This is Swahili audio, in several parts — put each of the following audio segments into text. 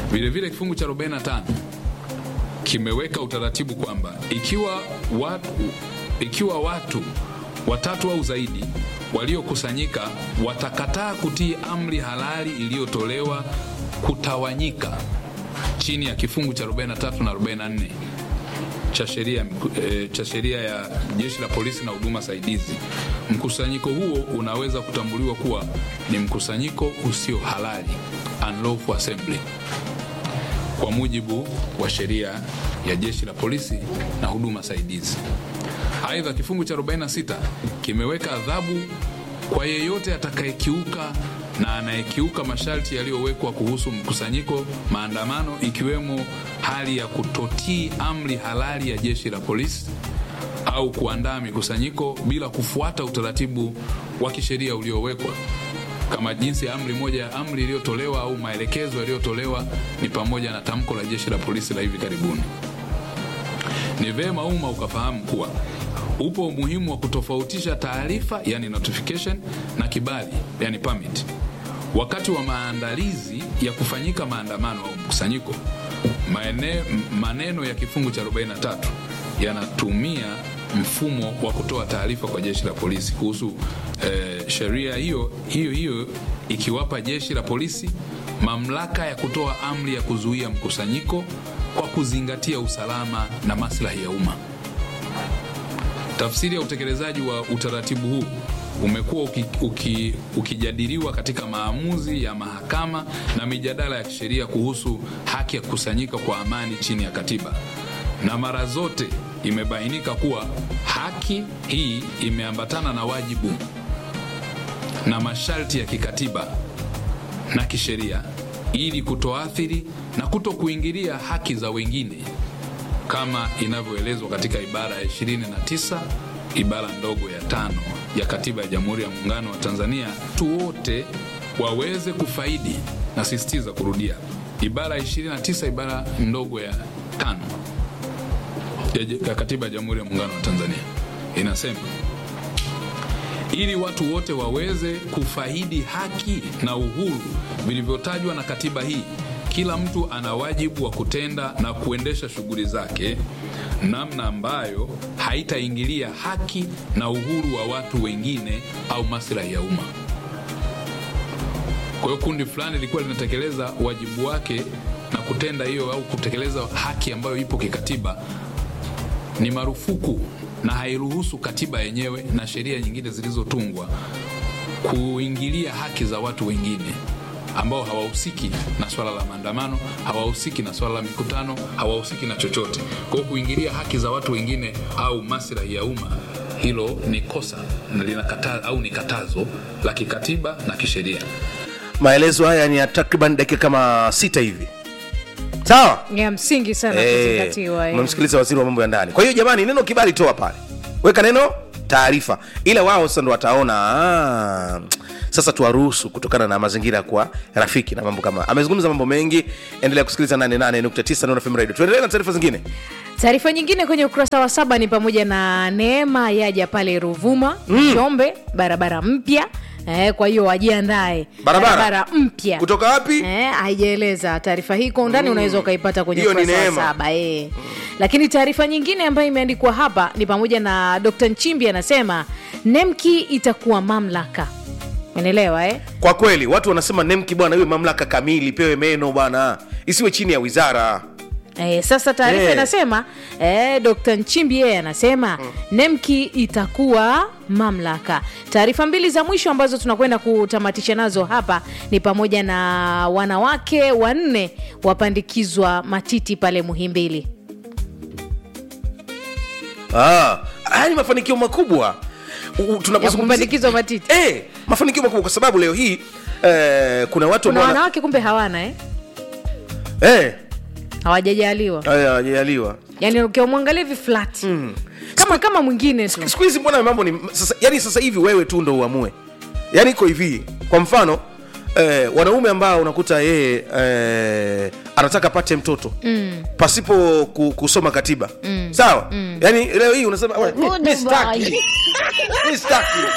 Vilevile kifungu cha 45 kimeweka utaratibu kwamba ikiwa watu, ikiwa watu watatu au zaidi waliokusanyika watakataa kutii amri halali iliyotolewa kutawanyika chini ya kifungu cha 43 na 44 cha sheria e, cha sheria ya jeshi la polisi na huduma saidizi, mkusanyiko huo unaweza kutambuliwa kuwa ni mkusanyiko usio halali, unlawful assembly, kwa mujibu wa sheria ya jeshi la polisi na huduma saidizi. Aidha, kifungu cha 46 kimeweka adhabu kwa yeyote atakayekiuka na anayekiuka masharti yaliyowekwa kuhusu mkusanyiko, maandamano, ikiwemo hali ya kutotii amri halali ya jeshi la polisi au kuandaa mikusanyiko bila kufuata utaratibu wa kisheria uliowekwa kama jinsi ya amri moja ya amri iliyotolewa au maelekezo yaliyotolewa ni pamoja na tamko la jeshi la polisi la hivi karibuni. Ni vema umma ukafahamu kuwa upo umuhimu wa kutofautisha taarifa yani notification na kibali yani permit. Wakati wa maandalizi ya kufanyika maandamano au mkusanyiko, maene, maneno ya kifungu cha 43 yanatumia mfumo wa kutoa taarifa kwa jeshi la polisi kuhusu eh, sheria hiyo hiyo hiyo ikiwapa jeshi la polisi mamlaka ya kutoa amri ya kuzuia mkusanyiko kwa kuzingatia usalama na maslahi ya umma. Tafsiri ya utekelezaji wa utaratibu huu umekuwa uki, uki, ukijadiliwa katika maamuzi ya mahakama na mijadala ya kisheria kuhusu haki ya kukusanyika kwa amani chini ya katiba, na mara zote imebainika kuwa haki hii imeambatana na wajibu na masharti ya kikatiba na kisheria ili kutoathiri na kuto kuingilia haki za wengine kama inavyoelezwa katika ibara ya 29 ibara ndogo ya tano ya katiba ya Jamhuri ya Muungano wa Tanzania, watu wote waweze kufaidi. Nasisitiza kurudia, ibara ya 29 ibara ndogo ya tano ya katiba ya Jamhuri ya Muungano wa Tanzania inasema ili watu wote waweze kufaidi haki na uhuru vilivyotajwa na katiba hii, kila mtu ana wajibu wa kutenda na kuendesha shughuli zake namna ambayo haitaingilia haki na uhuru wa watu wengine au maslahi ya umma. Kwa hiyo kundi fulani lilikuwa linatekeleza wajibu wake na kutenda hiyo au kutekeleza haki ambayo ipo kikatiba, ni marufuku na hairuhusu katiba yenyewe na sheria nyingine zilizotungwa kuingilia haki za watu wengine ambao hawahusiki na swala la maandamano, hawahusiki na swala la mikutano, hawahusiki na chochote. Kwa hiyo kuingilia haki za watu wengine au maslahi ya umma, hilo ni kosa na linakata, au ni katazo la kikatiba na kisheria. maelezo haya ni ya takriban dakika kama sita hivi sawa ya msingi sana Eh, kuzingatiwa eh. mmemsikiliza waziri wa mambo ya ndani kwa hiyo jamani neno kibali toa pale weka neno taarifa ila wao sasa ndo wataona ah, sasa tuwaruhusu kutokana na mazingira kwa rafiki na mambo kama amezungumza mambo mengi endelea kusikiliza 88.9 Nuru FM radio tuendelee na taarifa zingine taarifa nyingine kwenye ukurasa wa saba ni pamoja na neema yaja pale ruvuma njombe barabara mpya Eh, kwa hiyo wajiandae Barabara? mpya kutoka wapi Eh, haijaeleza taarifa hii kwa undani unaweza ukaipata kwenye Hiyo ni ukurasa wa neema. saba eh. lakini taarifa nyingine ambayo imeandikwa hapa ni pamoja na dr nchimbi anasema nemki itakuwa mamlaka unaelewa eh? kwa kweli watu wanasema nemki bwana iwe mamlaka kamili pewe meno bwana isiwe chini ya wizara Eh, sasa taarifa Eh. inasema eh, Dr. Nchimbi yeye anasema nemki itakuwa mamlaka. Taarifa mbili za mwisho ambazo tunakwenda kutamatisha nazo hapa ni pamoja na wanawake wanne wapandikizwa matiti pale Muhimbili. ah, haya ni mafanikio makubwa U- u- Ya tunapozungumzia kupandikizwa matiti. eh, mafanikio makubwa kwa sababu leo hii eh, kuna watu Kuna ambao wana- wanawake kumbe hawana eh? eh, Hawajajaliwa. haya, hajaliwa Yaani ukimwangalia hivi flat. Kama kama mwingine tu. siku hizi mbona mambo ni sasa, yani sasa hivi wewe tu ndo uamue yani iko hivi kwa mfano eh, wanaume ambao unakuta yeye eh, anataka pate mtoto mm. pasipo ku, kusoma katiba mm. sawa mm. yani leo hii unasema "Wewe, mi- mi sitaki. Mi sitaki."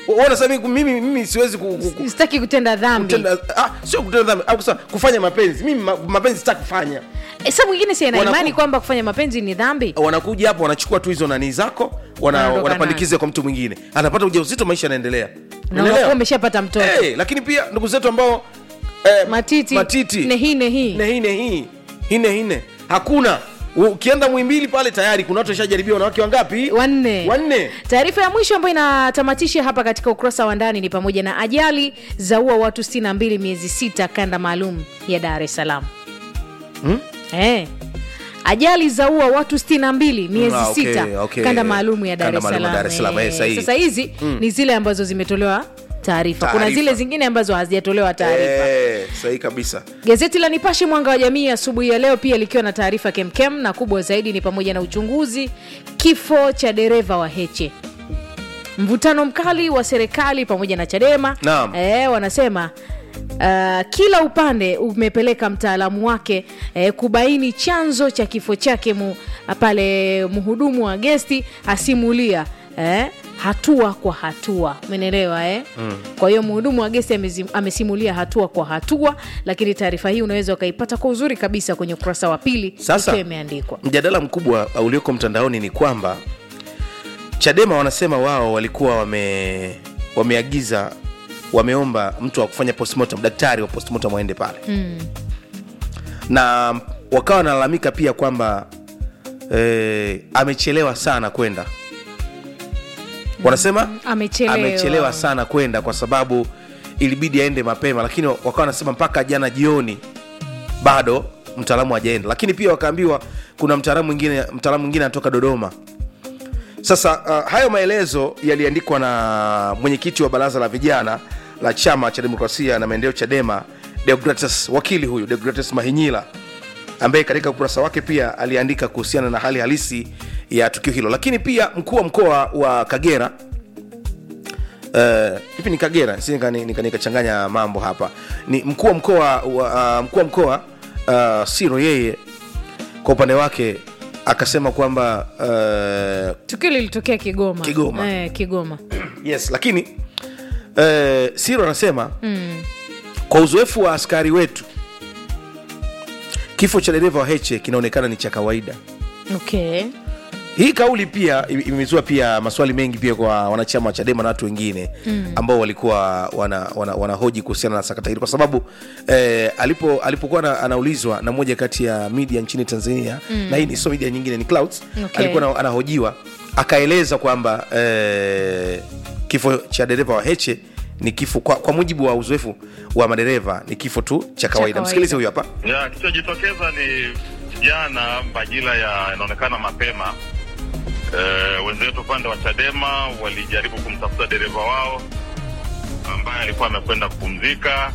Wewe unasema mimi, mimi, mimi siwezi ku, ku, ku, sitaki kutenda dhambi kutenda, ah, sio kutenda dhambi au kusema kufanya mapenzi mimi ma, mapenzi sitaki kufanya e, sa mwingine si ana Wanaku- imani kwamba kufanya mapenzi ni dhambi wanakuja hapo wanachukua tu hizo nanii zako wana, Wanaondoka wanapandikiza kwa mtu mwingine anapata ujauzito maisha yanaendelea na Unaelewa? unakuwa umeshapata mtoto Eh, lakini pia ndugu zetu ambao eh, matiti, matiti nehi nehi nehine hii hine hine hakuna U- ukienda mwimbili pale tayari kuna watu washajaribia wanawake wangapi wanne wanne taarifa ya mwisho ambayo inatamatisha hapa katika ukurasa wa ndani ni pamoja na ajali zaua watu 62 miezi sita kanda maalum ya dar es salaam Hmm? eh. ajali zaua watu 62 miezi Ah, okay, sita okay. kanda maalum ya dar Kanda es maalum ya salaam Dar es Salaam, eh, Eh, sahihi. sasa hizi ni zile ambazo zimetolewa taarifa kuna Taarifa. zile zingine ambazo hazijatolewa taarifa Eh, sahihi kabisa Gazeti la Nipashe Mwanga wa Jamii asubuhi ya leo pia likiwa na taarifa kemkem, na kubwa zaidi ni pamoja na uchunguzi kifo cha dereva wa Heche, mvutano mkali wa serikali pamoja na Chadema. Naam. E, wanasema Uh, kila upande umepeleka mtaalamu wake eh, kubaini chanzo cha kifo chake mu, pale mhudumu wa gesti asimulia eh, hatua kwa hatua umenelewa eh? mm. kwa hiyo mhudumu wa gesti amezi- amesimulia hatua kwa hatua lakini taarifa hii unaweza ukaipata kwa uzuri kabisa kwenye ukurasa wa pili Sasa- ikiwa imeandikwa mjadala mkubwa ulioko mtandaoni ni kwamba chadema wanasema wao walikuwa wame wameagiza wameomba mtu wa kufanya postmortem daktari wa postmortem waende pale mm. na wakawa wanalalamika pia kwamba eh, amechelewa sana kwenda wanasema amechelewa, amechelewa sana kwenda kwa sababu ilibidi aende mapema lakini wakawa wanasema mpaka jana jioni bado mtaalamu hajaenda lakini pia wakaambiwa kuna mtaalamu mwingine mtaalamu mwingine anatoka dodoma sasa uh, hayo maelezo yaliandikwa na mwenyekiti wa baraza la vijana la chama cha demokrasia na maendeleo chadema deogratus wakili huyu deogratus mahinyila ambaye katika ukurasa wake pia aliandika kuhusiana na hali halisi ya tukio hilo lakini pia mkuu wa mkoa wa kagera Eh, hivi ni kagera si nika- nika- nikachanganya mambo hapa ni mkuu wa mkoa wa, uh, mkuu wa mkoa uh, siro yeye kwa upande wake akasema kwamba uh, tukio lilitokea kigoma Kigoma. eh, kigoma yes lakini uh, siro anasema mm. kwa uzoefu wa askari wetu kifo cha dereva wa heche kinaonekana ni cha kawaida okay hii kauli pia ime- imezua pia maswali mengi pia kwa wanachama wa chadema na watu wengine mm. ambao walikuwa wanahoji wana, wana kuhusiana na sakata hili kwa sababu eh, alipo alipokuwa ana- anaulizwa na moja kati ya media nchini tanzania mm. na hii ni sio media nyingine ni clouds Okay. alikuwa ana- anahojiwa akaeleza kwamba eh, kifo cha dereva wa heche ni kifo kwa, kwa mujibu wa uzoefu wa madereva ni kifo tu cha kawaida kawaida. msikilize huyu hapa ya kilichojitokeza ni jana majira ya inaonekana mapema e, wenzetu upande wa chadema walijaribu kumtafuta dereva wao ambaye alikuwa amekwenda kupumzika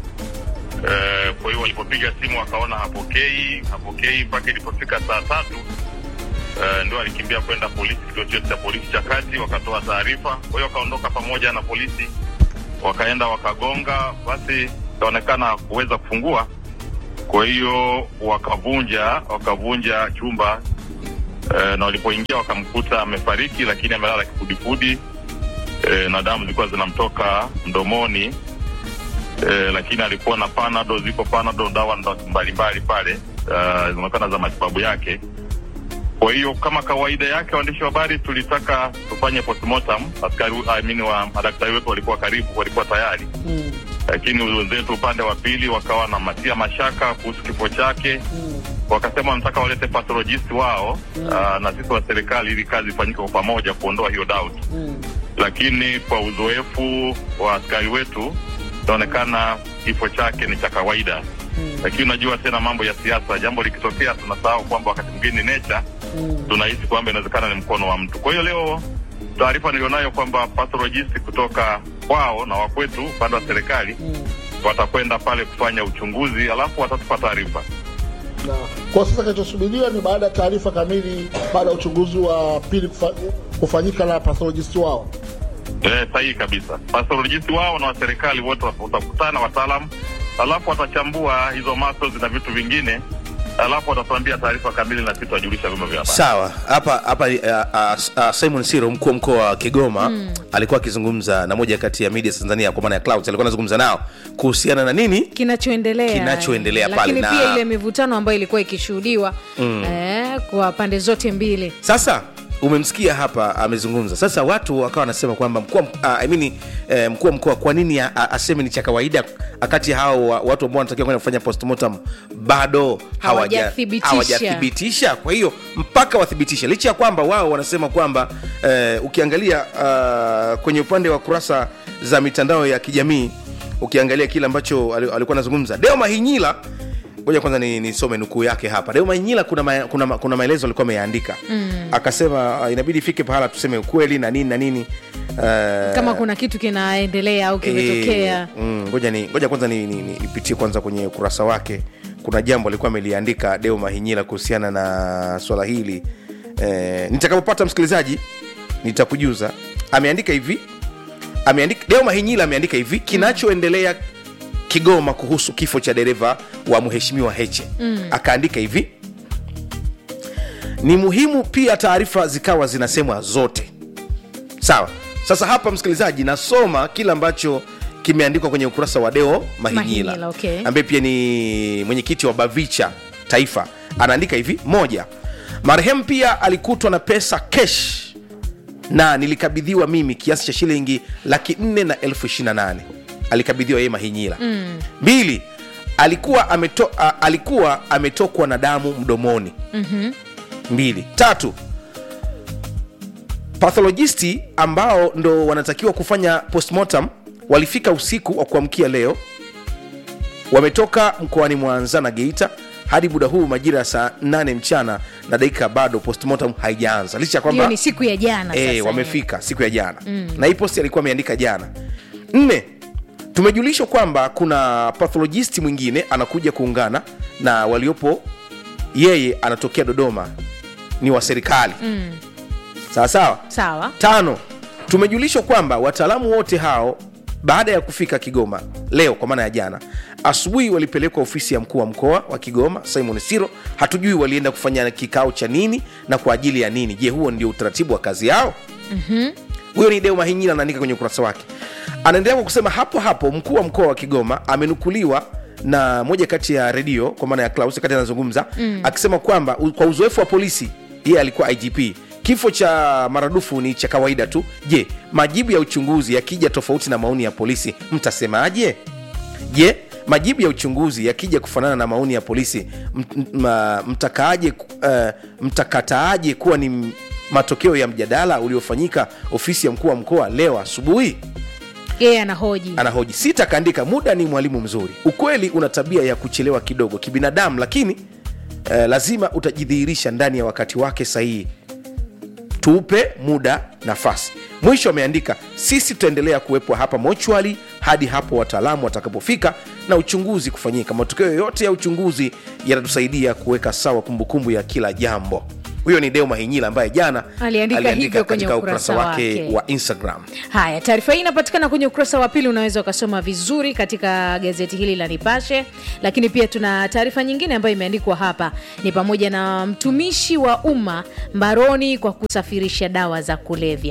e, kwa hiyo walipopiga simu wakaona hapokei hapokei mpaka ilipofika saa tatu e, ndio alikimbia kwenda polisi kituo chetu cha polisi cha kati wakatoa taarifa kwa hiyo wakaondoka pamoja na polisi wakaenda wakagonga basi ikaonekana kuweza kufungua kwa hiyo wakavunja wakavunja chumba e, na walipoingia wakamkuta amefariki lakini amelala kifudifudi e, na damu zilikuwa zinamtoka mdomoni e, lakini alikuwa na panado ziko panado dawa ndo- mbalimbali pale uh, zinaonekana za matibabu yake kwa hiyo kama kawaida yake waandishi wa habari tulitaka tufanye postmortem askari I mean, wa madaktari wetu walikuwa karibu walikuwa tayari mm. lakini wenzetu upande wa pili wakawa na matia mashaka kuhusu kifo chake wakasema wanataka walete pathologist wao uh, na sisi wa serikali ili kazi ifanyike kwa pamoja kuondoa hiyo doubt lakini kwa uzoefu wa askari wetu inaonekana kifo chake ni cha kawaida lakini unajua tena mambo ya siasa jambo likitokea tunasahau kwamba wakati mwingine nature tunahisi kwamba inawezekana ni mkono wa mtu kwa hiyo leo taarifa nilionayo kwamba pathologist kutoka kwao na wakwetu upande wa serikali watakwenda pale kufanya uchunguzi alafu watatupa taarifa na kwa sasa kinachosubiriwa ni baada ya taarifa kamili baada ya uchunguzi wa pili kufa, kufanyika na pathologist wao Eh, sahihi kabisa. Pathologist wao na wa serikali wote wat- watakutana wataalamu, alafu watachambua hizo muscles na vitu vingine alafu watatuambia taarifa kamili na sisi tutajulisha vyombo vya habari. sawa hapa hapa uh, uh, uh, simon siro mkuu wa mkoa wa kigoma mm. alikuwa akizungumza na moja kati ya media tanzania kwa maana ya clouds alikuwa anazungumza nao kuhusiana na nini kinachoendelea Kinachoendelea pale lakini na- pia ile mivutano ambayo ilikuwa ikishuhudiwa mm. eh, kwa pande zote mbili sasa umemsikia hapa amezungumza sasa watu wakawa wanasema kwamba mkuu wa mk- ah, I mean, eh, mkuu wa mkoa kwa nini a- a- aseme ni cha kawaida wakati hao wa- watu ambao wanatakiwa kwenda kufanya postmortem bado hawaja- Hawajathibitisha. hawajathibitisha kwa hiyo mpaka wathibitishe licha ya kwamba wao wanasema kwamba eh, ukiangalia uh, kwenye upande wa kurasa za mitandao ya kijamii ukiangalia kile ambacho ali- alikuwa anazungumza deo mahinyila ngoja kwanza nisome ni nisome nukuu yake hapa deo mahinyila kuna, ma, kuna, ma- kuna maelezo alikuwa ameyaandika mm. akasema uh, inabidi ifike pahala tuseme ukweli na nini na nini uh, kama kuna kitu kinaendelea au kimetokea Eh, mm, ngoja ni ngoja kwanza nipitie ni, ni nipitie kwanza kwenye ukurasa wake kuna jambo alikuwa ameliandika deo mahinyila kuhusiana na swala hili eh, nitakapopata msikilizaji nitakujuza ameandika hivi ameandika deo mahinyila ameandika hivi kinachoendelea kigoma kuhusu kifo cha dereva wa mheshimiwa heche mm. akaandika hivi ni muhimu pia taarifa zikawa zinasemwa zote sawa sasa hapa msikilizaji nasoma kile ambacho kimeandikwa kwenye ukurasa wa deo mahinyila Mahinyila, okay. ambaye pia ni mwenyekiti wa bavicha taifa anaandika hivi moja marehemu pia alikutwa na pesa kesh na nilikabidhiwa mimi kiasi cha shilingi laki nne na elfu ishiri na nane alikabidhiwa yeye mahinyila mm. mbili alikuwa, ameto, a, alikuwa ametokwa na damu mdomoni mm-hmm. mbili tatu patholojisti ambao ndo wanatakiwa kufanya postmortem walifika usiku wa kuamkia leo wametoka mkoani mwanza na geita hadi muda huu majira ya saa 8 mchana na dakika bado postmortem haijaanza licha ya kwamba hiyo ni siku ya jana e, sasa wamefika siku ya jana mm. na hii posti alikuwa ameandika jana nne tumejulishwa kwamba kuna pathologist mwingine anakuja kuungana na waliopo yeye anatokea dodoma ni wa serikali mm. sawa sawa sawa tano tumejulishwa kwamba wataalamu wote hao baada ya kufika kigoma leo kwa maana ya jana asubuhi walipelekwa ofisi ya mkuu wa mkoa wa kigoma simon siro hatujui walienda kufanya kikao cha nini na kwa ajili ya nini je huo ndio utaratibu wa kazi yao huyo ni deo mahinyila anaandika kwenye ukurasa wake anaendelea kwa kusema hapo hapo mkuu wa mkoa wa kigoma amenukuliwa na moja kati ya redio kwa maana ya Klaus kati anazungumza mm. akisema kwamba u- kwa uzoefu wa polisi yeye alikuwa igp kifo cha maradufu ni cha kawaida tu je majibu ya uchunguzi yakija tofauti na maoni ya polisi mtasemaje je majibu ya uchunguzi yakija kufanana na maoni ya polisi m- m- ma- mtakaaje uh, mtakataaje kuwa ni m- matokeo ya mjadala uliofanyika ofisi ya mkuu wa mkoa leo asubuhi yeye anahoji anahoji sita kaandika muda ni mwalimu mzuri ukweli una tabia ya kuchelewa kidogo kibinadamu lakini eh, lazima utajidhihirisha ndani ya wakati wake sahihi tuupe muda nafasi mwisho ameandika sisi tutaendelea kuwepo hapa mochwali hadi hapo wataalamu watakapofika na uchunguzi kufanyika matokeo yoyote ya uchunguzi yatatusaidia kuweka sawa kumbukumbu ya kila jambo huyo ni deo mahinyila ambaye jana Aliandika hivyo kwenye katika ukurasa wake wake. wa instagram haya taarifa hii inapatikana kwenye ukurasa wa pili unaweza ukasoma vizuri katika gazeti hili la nipashe lakini pia tuna taarifa nyingine ambayo imeandikwa hapa ni pamoja na mtumishi wa umma mbaroni kwa kusafirisha dawa za kulevya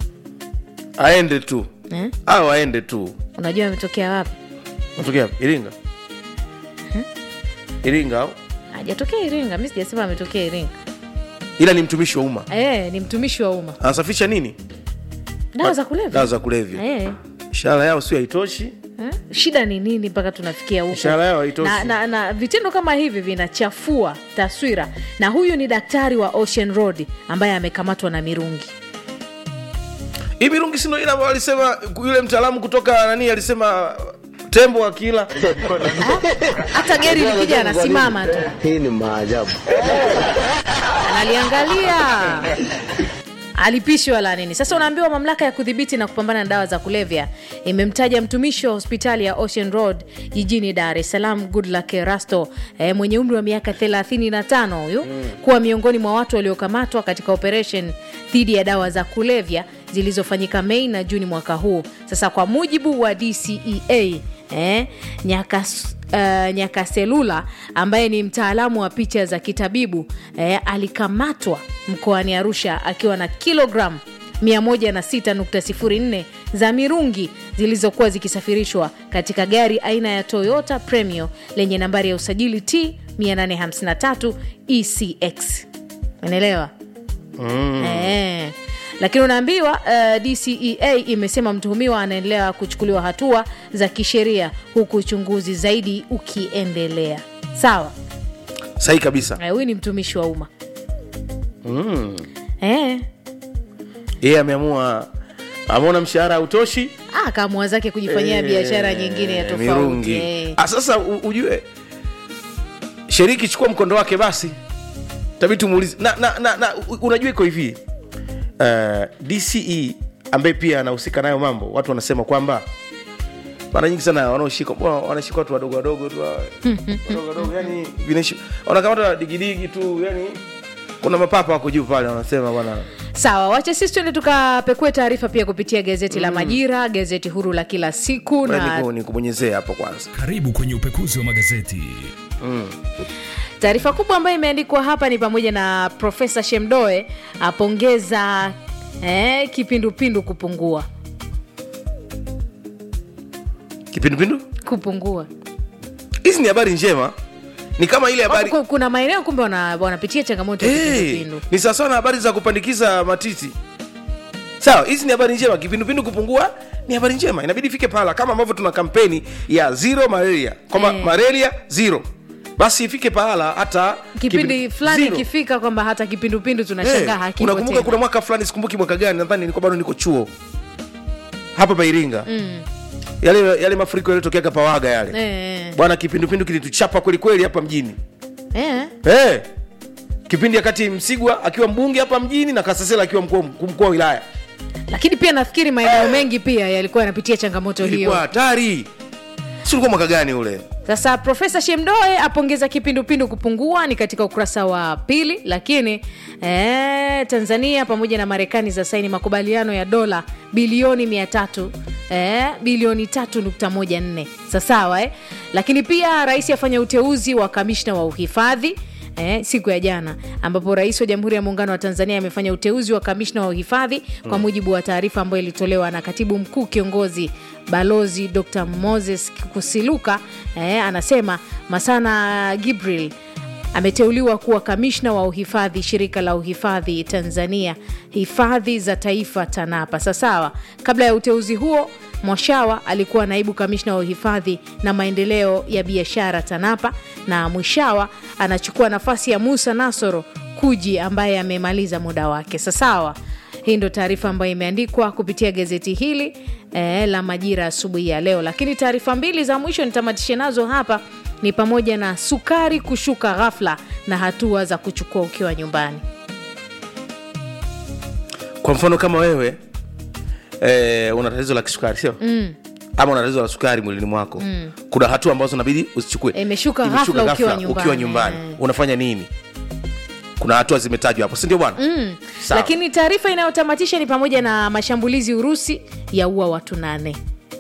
aende tu eh? au aende tu unajua ametokea wapi natokea iringa iringa au hajatokea iringa mi sijasema ametokea iringa ila ni mtumishi wa umma e, ni mtumishi wa umma anasafisha nini dawa za kulevya dawa za kulevya Eh, ishara yao sio haitoshi eh. shida ni nini mpaka tunafikia huko ishara yao haitoshi na, na, na vitendo kama hivi vinachafua taswira na huyu ni daktari wa ocean road ambaye amekamatwa na mirungi hii mirungi sindo ile ambayo alisema yule mtaalamu kutoka nani alisema tembo akila hata geri likija anasimama tu Hii ni maajabu. analiangalia alipishwa la nini sasa unaambiwa mamlaka ya kudhibiti na kupambana na dawa za kulevya imemtaja mtumishi wa hospitali ya ocean road jijini dar es salaam goodluck rasto eh, mwenye umri wa miaka 35 huyu mm. kuwa miongoni mwa watu waliokamatwa katika operation dhidi ya dawa za kulevya zilizofanyika mei na juni mwaka huu sasa kwa mujibu wa dcea eh, Nyakas, uh, Nyakaselula ambaye ni mtaalamu wa picha za kitabibu eh, alikamatwa mkoani Arusha akiwa na kilogramu 106.04 za mirungi zilizokuwa zikisafirishwa katika gari aina ya Toyota Premio lenye nambari ya usajili T 853 ECX. Unaelewa? Eh. Lakini unaambiwa uh, DCEA imesema mtuhumiwa anaendelea kuchukuliwa hatua za kisheria huku uchunguzi zaidi ukiendelea. Sawa, sahi kabisa Eh, huyu ni mtumishi wa umma eh. yeye ameamua ameona mshahara hautoshi Ah, kaamua zake kujifanyia Eh, biashara nyingine ya tofauti mirungi eh. Ah, sasa u- ujue sheriki chukua mkondo wake basi tabii tumuulize na, na, na, na u- unajua iko hivi uh, dce ambaye pia anahusika nayo mambo watu wanasema kwamba mara nyingi sana wanaoshika mbona wanashika watu wadogo wadogo tu wa- wadogo wadogo yani vinaishi wanakamata digidigi tu yani kuna mapapa wako juu pale wanasema bwana Sawa, wacha sisi tuende tukapekue taarifa pia kupitia gazeti la Majira, gazeti huru la kila siku na Ngoja nikubonyezee hapo kwanza Karibu kwenye upekuzi wa magazeti. Taarifa kubwa ambayo imeandikwa hapa ni pamoja na Profesa Shemdoe apongeza eh, kipindupindu kupungua kipindupindu kupungua. hizi ni habari njema ni kama ile habari Ku- Kuna maeneo kumbe wana- wanapitia changamoto ya hey, kipindupindu. ni sawasawa na habari za kupandikiza matiti sawa hizi ni habari njema kipindupindu kupungua ni habari njema inabidi ifike pahala kama ambavyo tuna kampeni ya zero malaria kwamba Eh. malaria zero basi ifike pahala hata Kipindi kipi- fulani zero. ikifika kwamba hata kipindupindu Eh, tunashangaa hakipo unakumbuka tena. kuna mwaka fulani sikumbuki mwaka gani nadhani nilikuwa bado niko chuo hapa pairinga yale, yale mafuriko yaliyotokea kapawaga yale Eh, bwana kipindupindu kilituchapa kwelikweli hapa mjini eh. hey, kipindi akati msigwa akiwa mbunge hapa mjini na kasasela akiwa mkuu mkuu wa wilaya Lakini pia nafikiri maeneo mengi pia yalikuwa yanapitia changamoto ilikuwa hiyo. hatari si ulikuwa mwaka gani ule Sasa Profesa Shemdoe apongeza kipindupindu kupungua, ni katika ukurasa wa pili. Lakini eh, Tanzania pamoja na Marekani za saini makubaliano ya dola bilioni mia tatu eh, bilioni tatu nukta moja nne sasawa eh? Lakini pia rais afanya uteuzi wa kamishna wa uhifadhi Eh, siku ya jana ambapo rais wa jamhuri ya muungano wa tanzania amefanya uteuzi wa kamishna wa uhifadhi kwa mujibu wa taarifa ambayo ilitolewa na katibu mkuu kiongozi balozi dr moses kusiluka eh, anasema masana gibril ameteuliwa kuwa kamishna wa uhifadhi shirika la uhifadhi tanzania hifadhi za taifa tanapa sasawa kabla ya uteuzi huo mwashawa alikuwa naibu kamishna wa uhifadhi na maendeleo ya biashara tanapa na mwishawa anachukua nafasi ya musa nasoro kuji ambaye amemaliza muda wake sasawa hii ndo taarifa ambayo imeandikwa kupitia gazeti hili eh, la majira asubuhi ya leo lakini taarifa mbili za mwisho nitamatishe nazo hapa ni pamoja na sukari kushuka ghafla na hatua za kuchukua ukiwa nyumbani kwa mfano kama wewe eh, una tatizo la kisukari sio mm. ama una tatizo la sukari mwilini mwako mm. kuna hatua ambazo inabidi usichukue Imeshuka ghafla ukiwa nyumbani. ukiwa nyumbani Eh. unafanya nini kuna hatua zimetajwa hapo sindio bwana mm. lakini taarifa inayotamatisha ni pamoja na mashambulizi urusi ya ua watu nane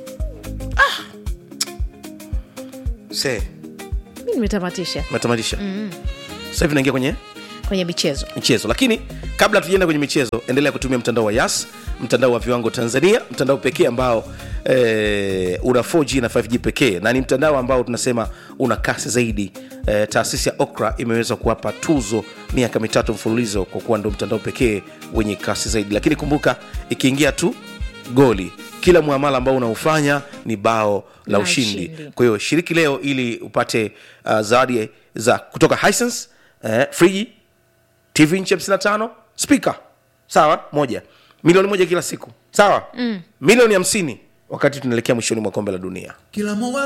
se mi nimetamatisha metamatisha mm. sasa hivi naingia kwenye kwenye michezo michezo lakini kabla tujaenda kwenye michezo endelea kutumia mtandao wa yas mtandao wa viwango tanzania mtandao pekee ambao eh, una 4g na 5g pekee na ni mtandao ambao tunasema una kasi zaidi eh, taasisi ya okra imeweza kuwapa tuzo miaka mitatu mfululizo kwa kuwa ndo mtandao pekee wenye kasi zaidi lakini kumbuka ikiingia tu goli kila muamala ambao unaufanya ni bao la La ushindi ushindi. kwa hiyo shiriki leo ili upate uh, zawadi za kutoka Hisense, eh, friji tv nchi 55 spika sawa moja milioni moja kila siku sawa mm. milioni hamsini wakati tunaelekea mwishoni mwa kombe la dunia kila moja